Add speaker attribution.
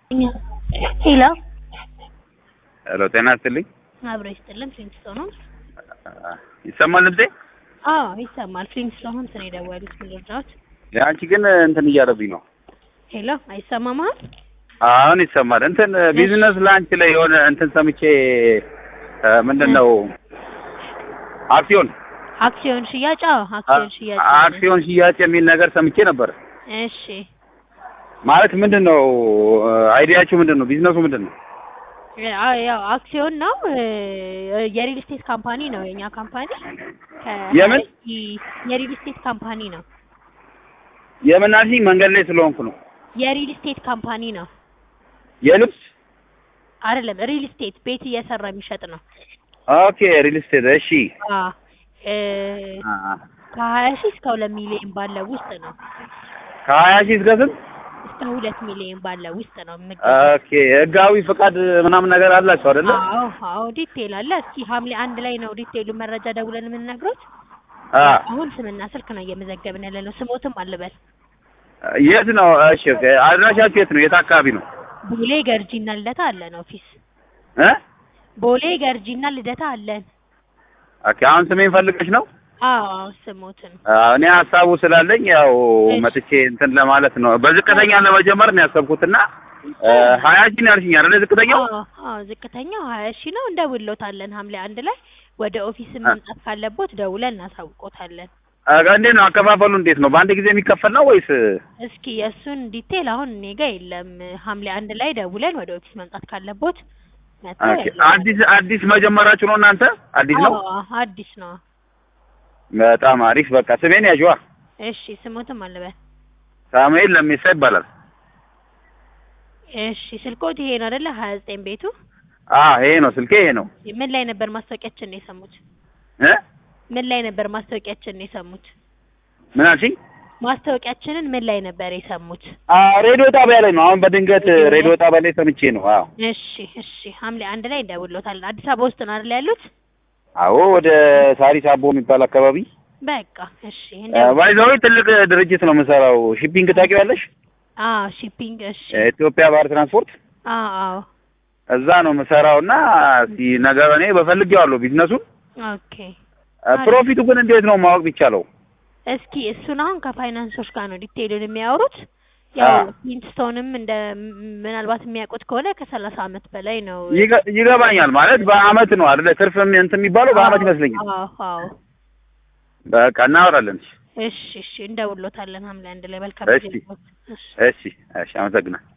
Speaker 1: ሄሎ
Speaker 2: ሄሎ፣ ጤና ይስጥልኝ።
Speaker 1: አብሮ ይስጥልን። ፍሊንግስቶን ነው?
Speaker 2: ይሰማል ድምጼ?
Speaker 1: አዎ ይሰማል። ፍሊንግስቶን ነው የደወሉት። ምን ልርዳዎት?
Speaker 2: አንቺ ግን እንትን እያለብኝ ነው።
Speaker 1: ሄሎ አይሰማም? አሁን
Speaker 2: አሁን ይሰማል። እንትን ቢዝነስ ላንች ላይ የሆነ እንትን ሰምቼ ምንድን ነው አክሲዮን
Speaker 1: አክሲዮን ሽያጭ? አዎ አክሲዮን ሽያጭ።
Speaker 2: አክሲዮን ሽያጭ የሚል ነገር ሰምቼ ነበር።
Speaker 1: እሺ
Speaker 2: ማለት ምንድን ነው አይዲያችሁ? ምንድን ነው ቢዝነሱ? ምንድን ነው?
Speaker 1: አዎ ያው አክሲዮን ነው። የሪል ስቴት ካምፓኒ ነው የኛ ካምፓኒ።
Speaker 2: የምን
Speaker 1: የሪል ስቴት ካምፓኒ ነው።
Speaker 2: የምን አልሽኝ? መንገድ ላይ ስለሆንኩ ነው።
Speaker 1: የሪል ስቴት ካምፓኒ ነው።
Speaker 2: የልብስ
Speaker 1: አይደለም፣ ሪል ስቴት ቤት እየሰራ የሚሸጥ ነው።
Speaker 2: ኦኬ ሪል ስቴት። እሺ
Speaker 1: አዎ ከሀያ ሺህ እስከ ሁለት ሚሊዮን ባለው ውስጥ ነው።
Speaker 2: ከሀያ ሺህ እስከ ስንት?
Speaker 1: እስከ ሁለት ሚሊዮን ባለው ውስጥ ነው።
Speaker 2: ኦኬ ህጋዊ ፍቃድ ምናምን ነገር አላቸው አይደለ?
Speaker 1: አዎ አዎ ዲቴል አለ። እስኪ ሐምሌ አንድ ላይ ነው ዲቴሉ መረጃ ደውለን የምንነግሮት። አሁን ስምና ስልክ ነው እየመዘገብን ያለ ነው። ስሞትም አልበል።
Speaker 2: የት ነው? እሺ አድራሻችሁ የት ነው? የት አካባቢ ነው?
Speaker 1: ቦሌ ገርጂና ልደታ አለን ኦፊስ።
Speaker 2: እ
Speaker 1: ቦሌ ገርጂና ልደታ አለን።
Speaker 2: ኦኬ አሁን ስሜን ፈልገሽ ነው?
Speaker 1: አዎ ስሞትን
Speaker 2: እኔ ሀሳቡ ስላለኝ ያው መጥቼ እንትን ለማለት ነው። በዝቅተኛ ለመጀመር ነው ያሰብኩትና ሀያ ሺህ ነው ያልሽኝ አይደለ? ዝቅተኛው
Speaker 1: አዎ ዝቅተኛው ሀያ ሺህ ነው። እንደውሎታለን ሐምሌ አንድ ላይ ወደ ኦፊስ መምጣት ካለቦት ደውለን እናሳውቆታለን።
Speaker 2: እንዴት ነው አከፋፈሉ? እንዴት ነው በአንድ ጊዜ የሚከፈል ነው ወይስ?
Speaker 1: እስኪ የእሱን ዲቴል አሁን እኔ ጋ የለም። ሐምሌ አንድ ላይ ደውለን ወደ ኦፊስ መምጣት ካለቦት
Speaker 2: አዲስ አዲስ መጀመራችሁ ነው እናንተ? አዲስ ነው?
Speaker 1: አዲስ ነው።
Speaker 2: በጣም አሪፍ። በቃ ስሜን ያዥዋ።
Speaker 1: እሺ ስሞትም አለበል
Speaker 2: ሳሙኤል ለሚሳ ይባላል።
Speaker 1: እሺ ስልኮት ይሄ ነው አይደለ? ሀያ ዘጠኝ ቤቱ
Speaker 2: አዎ ይሄ ነው ስልኬ ይሄ ነው።
Speaker 1: ምን ላይ ነበር ማስታወቂያችን ነው የሰሙት?
Speaker 2: እ
Speaker 1: ምን ላይ ነበር ማስታወቂያችን ነው የሰሙት?
Speaker 2: ምን አልሽኝ?
Speaker 1: ማስታወቂያችንን ምን ላይ ነበር የሰሙት?
Speaker 2: ሬዲዮ ጣቢያ ላይ ነው። አሁን በድንገት ሬዲዮ ጣቢያ ላይ ሰምቼ ነው። አዎ
Speaker 1: እሺ እሺ ሐምሌ አንድ ላይ እንደውሎታለን። አዲስ አበባ ውስጥ ነው አይደል ያሉት?
Speaker 2: አዎ ወደ ሳሪስ አቦ የሚባል አካባቢ።
Speaker 1: በቃ እሺ።
Speaker 2: ባይዛዊ ትልቅ ድርጅት ነው የምሰራው። ሺፒንግ ታውቂዋለሽ?
Speaker 1: አዎ ሺፒንግ። እሺ
Speaker 2: ኢትዮጵያ ባህር ትራንስፖርት።
Speaker 1: አዎ አዎ
Speaker 2: እዛ ነው የምሰራው እና ነገር እኔ በፈልጌዋለሁ ቢዝነሱን።
Speaker 1: ኦኬ
Speaker 2: ፕሮፊቱ ግን እንዴት ነው ማወቅ ቢቻለው?
Speaker 1: እስኪ እሱን አሁን ከፋይናንሶች ጋር ነው ዲቴይሉን የሚያወሩት። ያው ሂንትስቶንም እንደ ምናልባት የሚያውቁት ከሆነ ከሰላሳ አመት በላይ ነው።
Speaker 2: ይገባኛል ማለት በአመት ነው አይደለ? ትርፍ እንትን የሚባለው በአመት ይመስለኛል።
Speaker 1: አዎ አዎ።
Speaker 2: በቃ እናወራለን።
Speaker 1: እሺ እሺ፣ እንደውሎታለን ሐምሌ አንድ ላይ መልካም
Speaker 2: እሺ እሺ እሺ፣ አመሰግናለሁ።